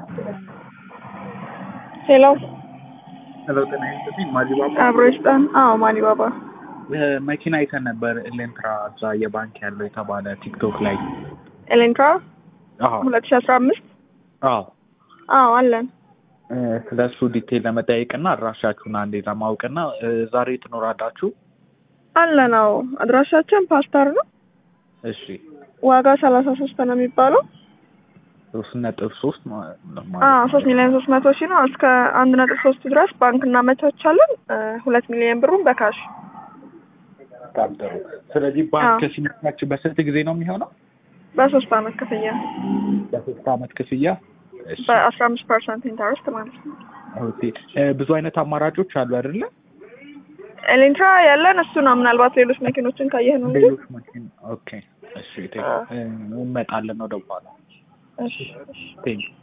ሄሎ ሄሎ ጤና ይስጥልኝ። ማዲባባ አብሮ ይስጠን። አዎ ማኒ ባባ መኪና አይተን ነበር ኤሌንትራ እዛ የባንክ ያለው የተባለ ቲክቶክ ላይ። ኤሌንትራ አዎ ሁለት ሺ አስራ አምስት አዎ አዎ አለን። ስለ እሱ ዲቴል ለመጠየቅና አድራሻችሁን አንዴ ለማወቅና እ፣ ዛሬ ትኖራላችሁ? አለን አዎ አድራሻችን ፓስተር ነው። እሺ ዋጋ ሰላሳ ሶስት ነው የሚባለው። ሶስት ነጥብ ሶስት ማ- ማለት አዎ ነው። ሶስት ሚሊዮን ሶስት መቶ ሺህ ነው። እስከ አንድ ነጥብ ሶስት ድረስ ባንክ እናመቻቻለን። እ፣ ሁለት ሚሊዮን ብሩን በካሽ በጣም ጥሩ። ስለዚህ ባንክ አዎ። ሲመቻችሁ በስንት ጊዜ ነው የሚሆነው? በሶስት አመት ክፍያ በሶስት አመት ክፍያ። እሺ በአስራ አምስት ፐርሰንት ኢንተረስት ማለት ነው። ኦኬ። እ፣ ብዙ አይነት አማራጮች አሉ አይደለ? ኤሌንትራ ያለን እሱ ነው። ምናልባት ሌሎች መኪኖችን ካየህ ነው እንጂ ሌሎች መኪና ኦኬ። እሺ ቴንክ አዎ። እንመጣለን ወደ በኋላ እሺ እሺ ቴንክ